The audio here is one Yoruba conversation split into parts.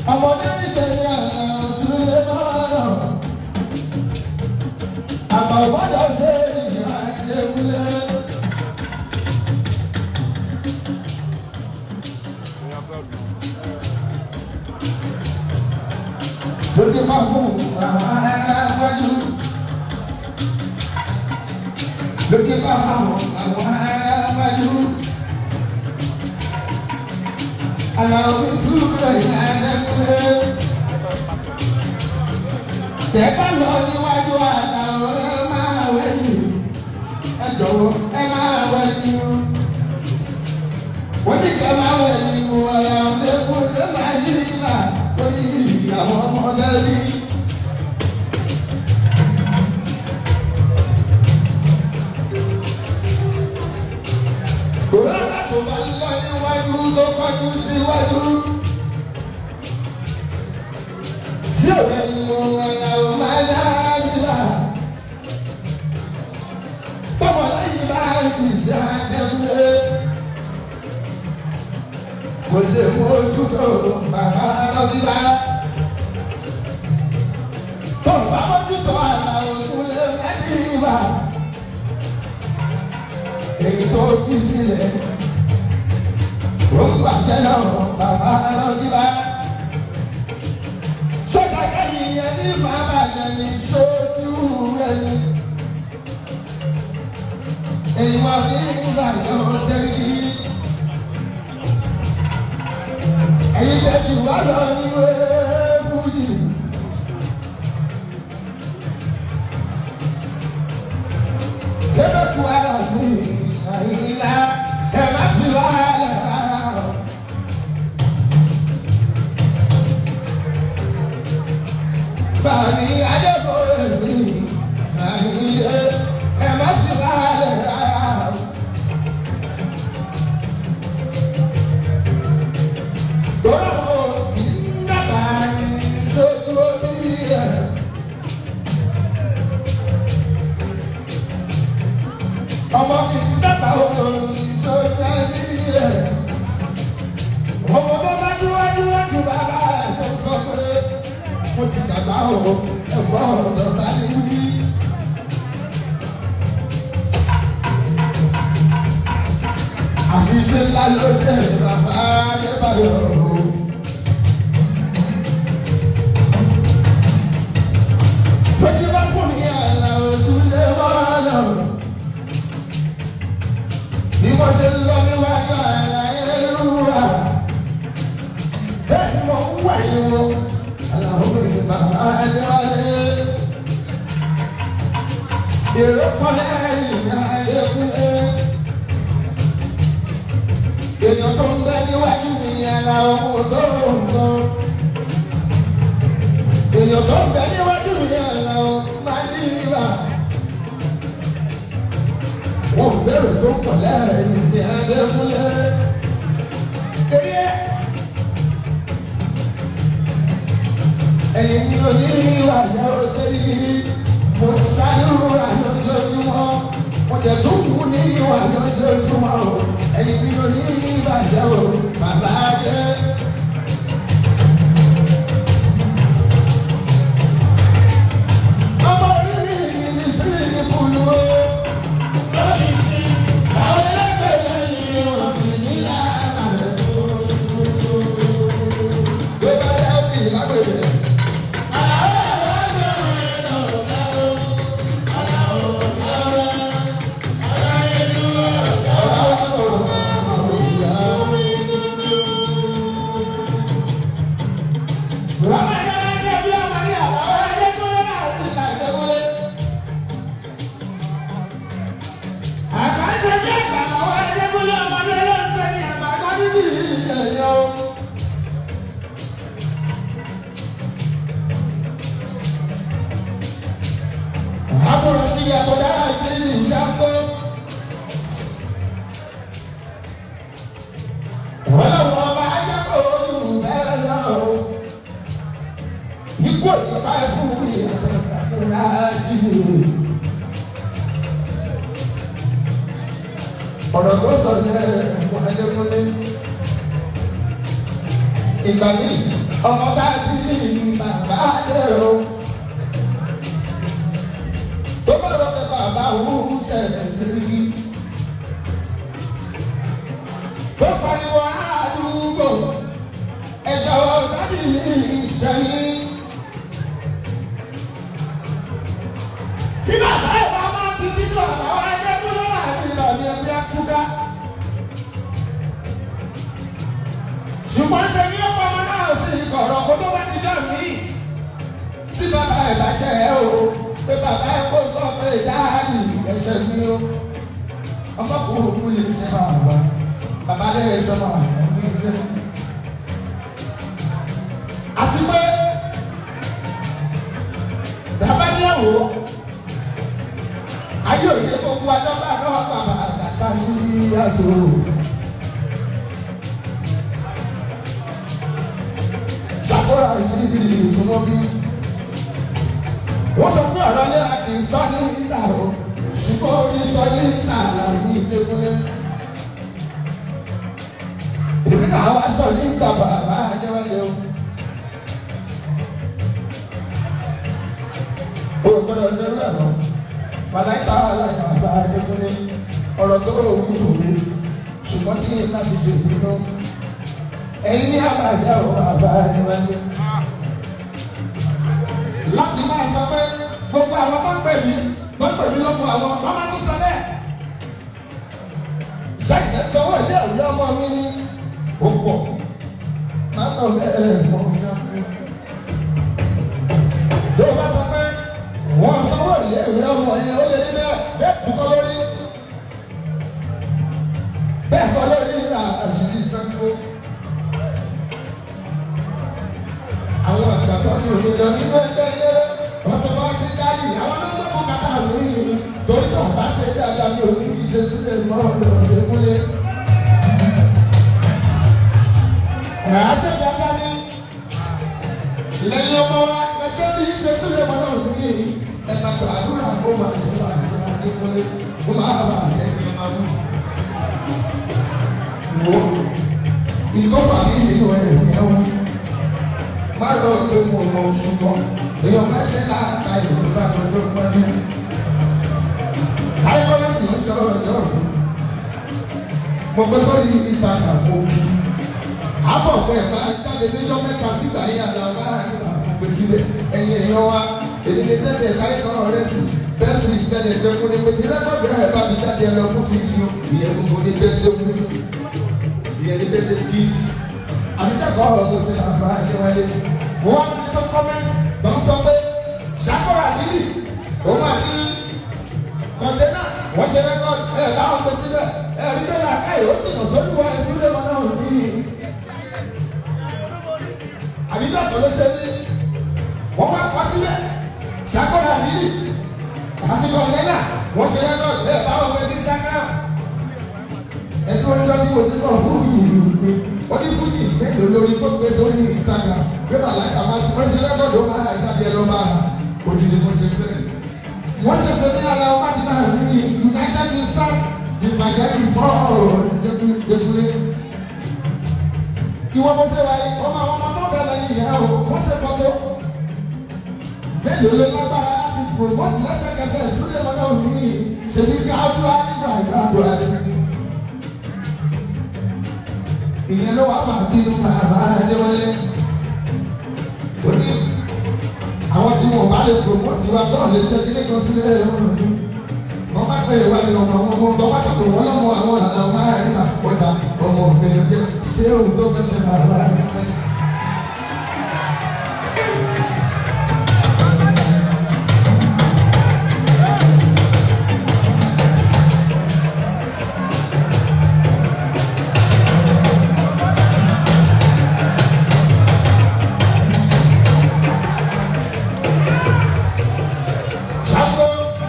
ọmọdé ní sẹ́yìn àná sílẹ̀ máa nà. àmọ́ gbọ́dọ̀ ṣe ìyá ìdẹ́kùnlé. lójú máa fún àwọn aráwájú. lójú máa fún àwọn aráwájú. aláwọ̀ ìṣúra ìyàrá-ẹ̀kúnlé. tẹ́gbà lọ níwájú aláwọ̀ ẹ máa wẹ̀yìn. ẹ jọ̀wọ́ ẹ máa wẹ̀yìn. wọ́n ní kẹ́ máa wẹ̀yìn wọ̀ ẹ̀ ọ̀dẹ́kùnlé máa yí ìlà lórí ìyàwó ọmọdé rí. Kòrọ́lá tó bá ń lọ níwájú tó kọjú síwájú. Sí òwe mú ọ̀làwò máa dá nílà. Tọ́mọ lẹ́yìn bá ti ṣe àdẹ́kùnlé. Kò lè mójú tó bàbá lọ́bíbá. Tọ́mọ bá mójú tó àlàó kúnlé mẹ́rìnlá èyí tó kí sílẹ̀ ó ń bàjẹ́ lọ́rọ̀ bàbá lọ́díbá. sọ́jà kẹ́yìn yẹn ní bàbá yẹn ní sójú ẹni. èyí wà ní ìbàdàn sẹ́ríkì. èyí tẹ̀sí wà lọ ní wẹ́ẹ́fúdì. kébẹ̀kú ara mi àyílá ẹ má fi wàhálà rárá o. Bàmí Adébóyè mi àyílé ẹ má fi wàhálà rárá o. Lọ́rọ̀ mo kì í nàbà lójú orí ẹ̀. ọmọ kì í dàgbà òun sórí ẹni rẹ̀. ọmọ tó bá dúwájú wájú bàbá ẹ̀ tó sọ pé mo ti dàgbà o ẹ̀gbọ́n ọ̀dọ̀ bá ní wí. àṣìṣe ńlá ló ṣe bàbá adébáyọ̀ o. lójú bá fún mi àlà oṣù lé wọ́n lọ bí wọ́n ṣe lọ níwájú àlàyé lúra bẹ́ẹ̀ ni wọ́n ń wà ní wọn aláwọ̀ bàbá adéwálé èrò kọ́lẹ́ ìyá adékúnlé èèyàn tó ń bẹ níwájú mi aláwọ̀ tó ń lọ èèyàn tó ń bẹ níwájú mi aláwọ̀ máa ní ìwà wọn bẹ̀rẹ̀ tó pọ̀ lẹ́rìn ní adékúnlé. Eré ẹ̀yìn ni oní ìwà ìyàwó sẹ́yìn mo ṣàlùrà lójoojúmọ́ mo jẹ̀ tún mú ní ìwà lójoojúmọ́ o ẹ̀yìn ni oní ìwà ìyàwó bàbá dé. Ọmọ orí mi ní tí ìbùnú o. Àbúrò sí ẹ̀kọ́dá sí ní ìṣàkó. Ọlọ́run ọba ajẹ́kọ̀ olú bẹ́ẹ̀ lọ. Ikú òyìnbá fún ìyàtọ̀kàkúrá sí i. Ọ̀rọ̀ tó sọ yẹ ẹ̀kọ́ Adékúnlé. Ìgbà míì. ọmọ bá bí bàbá lérò tó bá lọ pé bàbá òun ṣẹlẹ̀ sí i tó pariwo àdúgbò ẹ̀jọ̀ dábì ìṣẹ́yìn. tí bàbá ẹ̀ bá máa fi bí lọ àwọn ẹgbẹ́ tó lọ́wọ́ àti ìlànà ẹgbẹ́ àtúkà. ṣùgbọ́n ṣe ní ọ̀pọ̀ ọmọ náà sì kọ̀rọ̀ kó tó bá ti jọ mí. tí bàbá ẹ̀ bá ṣe ẹ́ o pé bàbá ẹ̀ kó sọ pé dáàbì ẹ̀ṣẹ̀ mi o. ọmọkùnrin kú lè ṣe bàbá bàbá lè ṣe bàbá mi ṣe. àti pé bàbá ní ẹ̀wọ̀ ayé òye gbogbo adọ́gba náà bàbá àgbàsá ní yàtọ̀. Ṣàkóra ìṣèjì ìṣúná bí. Wọ́n sọ pé ọ̀rọ̀ lẹ́la kì í sọ ní ìlà o, ṣùgbọ́n orí sọ ní ìlà ní ìdẹ́kùnlé. Èmi náà wá sọ ní ìgbà bàbá àjẹwálé o. O gbọ́dọ̀ ṣerú ẹ̀ lọ màláìka aláìka bá adékúnlé ọ̀rọ̀ tó rò wí wò mí ṣùgbọ́n tí yín láti ṣe ìbínú ẹ̀yin ní àbájá ò bàbá adéwálé. láti máa sọ pé gbogbo àwọn tó ń pè mí tó ń pè mí lọ́mọ àwọn wọ́n máa tún sọ bẹ́ẹ̀. ṣáìjẹ́ sanwó ilé ìwé ọmọ mi ní òpó máa ń lọ bẹ́ẹ̀ mọ́ ọ́n tó o bá sọ pé wọ́n sanwó ilé ìwé ọmọ yẹn ó lè ní bẹ́ẹ̀ bẹ́ẹ̀ tún kọ́ lórí bẹ́ẹ̀ kọ́ lórí ìlà àṣírí ìfẹ́kọ́. àwọn àgbàgbọ́ tí òun lọ nínú ẹgbẹ́ ilé ọ̀tọ̀ bá ti dárí àwọn ọmọ fún bàtà lóyún torí tó bá ṣe dáadáa bí òun kì í ṣe sílẹ̀ mọ́ ọ̀dọ̀ ìdẹ́kúnlé. ẹ̀ á ṣe dáadáa ní lẹ́yìn ọmọ wa ẹsẹ̀ bí í ṣe sílẹ̀ mọ́ náà ní ẹ̀ka tó àdúrà kó máa ṣe wà ní adékúnlé kó máa bà ẹ̀mí ọmọ wù. Wo ìkọ́fà ní ìlú ẹ̀ ẹ̀wọ̀n má lọ pé mo mọ ṣùgbọ́n èèyàn máa ṣe láàka ìlú bá tó tó pọ́njú. Ayọ́kọ́lá sì ń sọ ọjọ́ òfin. Mo gbé sórí Instagram mo kí. Àbọ̀ pé ẹ̀ máa jáde níjọ́ mẹ́ta síta yín àdá láàrin àpò síbẹ̀. Ẹ̀yin èèyàn wa, èdè lè tẹ́lẹ̀ ẹ̀ka ìkọ́rọ̀ rẹ̀ sí. Bẹ́ẹ̀ sì tẹ́lẹ̀ ṣe fún ni pé tí rẹ́kọ̀dì ẹ̀ bá ti jáde ẹ lọ fún ti yín o. Ìyẹn gbogbo ní bẹ́ẹ̀ mú ìyẹn ní bẹ́ẹ̀ gift. Àbíkẹ́kọ̀ọ́ ọ̀rọ̀ mo ṣe àbá ìjọwálé. Mo wá ní tó kọ́mẹ́ntì lọ sọ pé ṣàkóra àṣírí òun àti kọ̀ǹtẹ́nà wọ́n ṣe rẹ́kọ̀dì ẹ̀ láwọn gbé síbẹ̀ ẹ̀ rí bẹ́ẹ̀ láàkáyè ó tìǹà sórí wọn ẹ̀ sílé wọn náà ní àbíjọ́ kan ló ṣe ní wọ́n wá kọ́ sílẹ̀ ṣàkóra àṣírí àti kọ̀ǹtẹ́nà wọ́n ṣe rẹ́kọ̀dì ẹ̀ báwọn gbé sí Instagram ẹ̀dùn ọjọ́ tí mo ti kọ̀ fún yìí ó ní fújì mélòó lórí tó gbé sórí Instagram pé màláìka máa ṣe wọ́n ṣe rẹ́kọ̀dì ó máa jáde ẹ lọ́ máa kò tí ni mo ṣe fẹ́. wọ́n ṣe pé ní ara ọba ní máa ní United Minister ìfàjẹ́bí fọ́ọ̀rọ̀ ìdẹ́kùnlé. ìwọ bó ṣe wáyé ọmọ àwọn ọmọ tó bẹ̀rẹ̀ yìí yẹn o wọ́n ṣe fọ́tò. mélòó ló lágbára láti promote lẹ́sẹ̀kẹsẹ̀ sílẹ̀ lọ́dọ̀ mi ṣèbí ká abúlé nígbà ìgbà abúlé ìyẹn ló wà máa bínú bàbá adéwọlé ó ní àwọn tí wọn bá lè promote wa tó lè ṣe kílé kan sílẹ̀ lọ́rùn ní wọn bá pè wá ní ọmọ ọmọ ọmọ bá ti pè wọ́n lọ́mọ àwọn àlà ọmọ àárín àkọ́dà ọmọ òfin jẹ́ ṣé òun tó fẹ́ ṣe bàbá adéwọlé. Ṣàkó.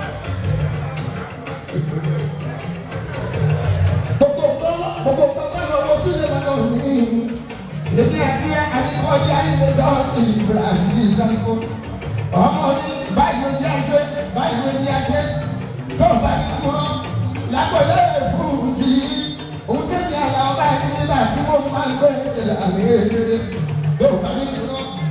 Gbogbo nǹkan gbogbo nǹkan bá lọ wọ sílẹ̀ lọ́wọ́ mi. Èmi àti àníkọ́jà ilé sọ́ọ̀sì Brazil Ṣàkó. Ọmọ mi báyìí ló di àṣẹ báyìí ló di àṣẹ. Tó o bá ní kúrọ́ lágbọ̀dọ̀ rẹ̀ fún ti òun tí mi àlà ọba ẹni nígbà tí mo máa ń gbé ìṣẹ̀lẹ̀ àmì èkéde. Tó o bá ní kúrọ́.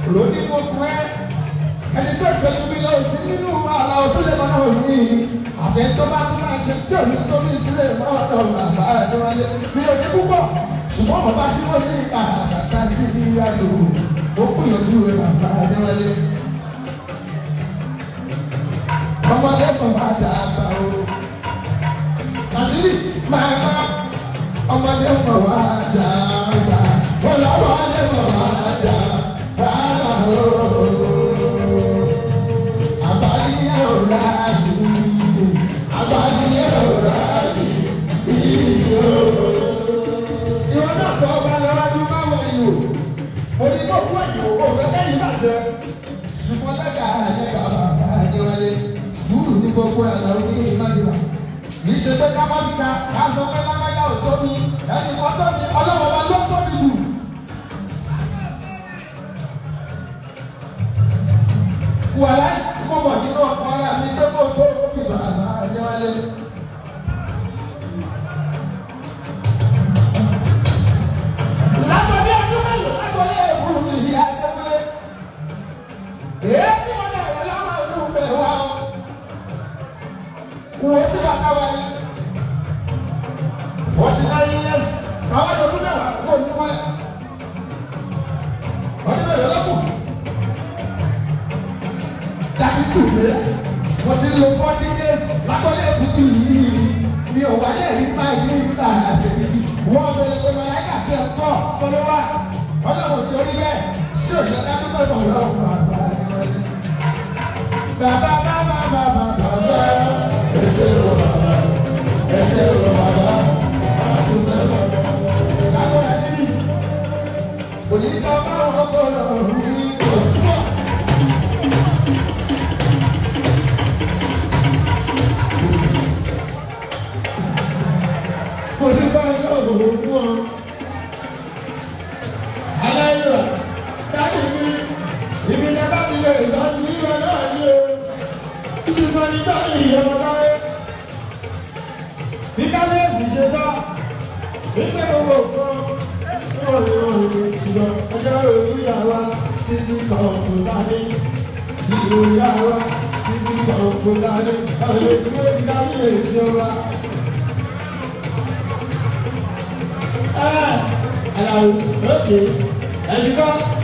lóní mo kún ẹ ẹni tó ṣẹlẹ̀ mi lọ sí nínú àlà òsílẹ̀ mọ́nà òní àbẹ tó bá tún máa ṣe tí òní tó ní sílẹ̀ mọ́nà bàbá ẹ̀ wálé mi ò ní púpọ̀ ṣùgbọ́n bàbá sí wọn ní àṣà kí ní ìyàtọ̀ ó gbìyànjú rẹ̀ bàbá ẹ̀ wálé. ọmọdé kan bá dàgbà o àṣírí máa bá ọmọdé kan wá dàgbà ọlọ́mọdé kan wá dàgbà o. Àbáyé ọ̀rá sí i, àbáyé ọ̀rá sí i, ìyó. Ìwọ náà fọ ọba lọ́wọ́dún máa wọ ìwò. Mo ní kó kú ẹ̀yìn òwò fẹ́ lẹ́yìn bàjẹ́. Ṣùgbọ́n lẹ́gà lẹ́gà bàbá Adéwálé. Sùúrù ní gbogbo ẹ̀ lọ́wọ́ ní ìmájúwà. Kì í ṣe pé ká bá síta, ká sọ pé lágbájá ò tó mi. Ẹnì kan tó mi, ọlọ́wọ́ wa ló tó mi jù. wàlá mo mọ̀ nínú ọkọ̀ ara mi pé kó tó kí bàbá Adéwálé. Lágbàdé ọdún mélòó lágbàdé ẹ̀fún mi yí Adéwálé. Èyí tí wọ́n dà wọ́n láwọn ọdún bẹ̀ wá o. Wò ó sí bàtà wa yìí. Forty nine years. Àwọn ọdún mẹ́wàá kò ní wọ́n. Ọdún mélòó lọ́kùn láti sùfé mo ti lo forty days lákọ́lé èkútù yìí mi ò wáyé rí máa ní ìgbà àṣẹbí wọn bẹ̀rẹ̀ pé màláìkà tí ẹ kọ́ polówá ọlọ́run tí orí bẹ́ẹ̀ ṣé òjò dádúgbò bọ̀ lọ́wọ́ bàbá bàbá bàbá bàbá bàbá ẹsẹ̀ rò bàbá ẹsẹ̀ rò bàbá àdúgbò bàbá ṣàkóso sí i òní ká bá wọn kọ́ lọ́rùn ní òkúta. kò ní bá ẹjọ́ òwò fún ọ. Aláìlúwà dájú mi, ibi ní bá ti lè sọ sí ibẹ̀ náà ní o. Ṣùgbọ́n ní báyìí ìyẹ̀wò láyé. Bí kábíyèsí ṣe sọ, wípé gbogbo nǹkan ní òní òní ṣùgbọ́n ọjọ́ òní ìyàwó títí kan kò dání. Ìlú ìyàwó títí kan kò dání. Àwọn ìdúró ti kábíyèsí ọba. Aláwo lókè ẹ̀dùkọ́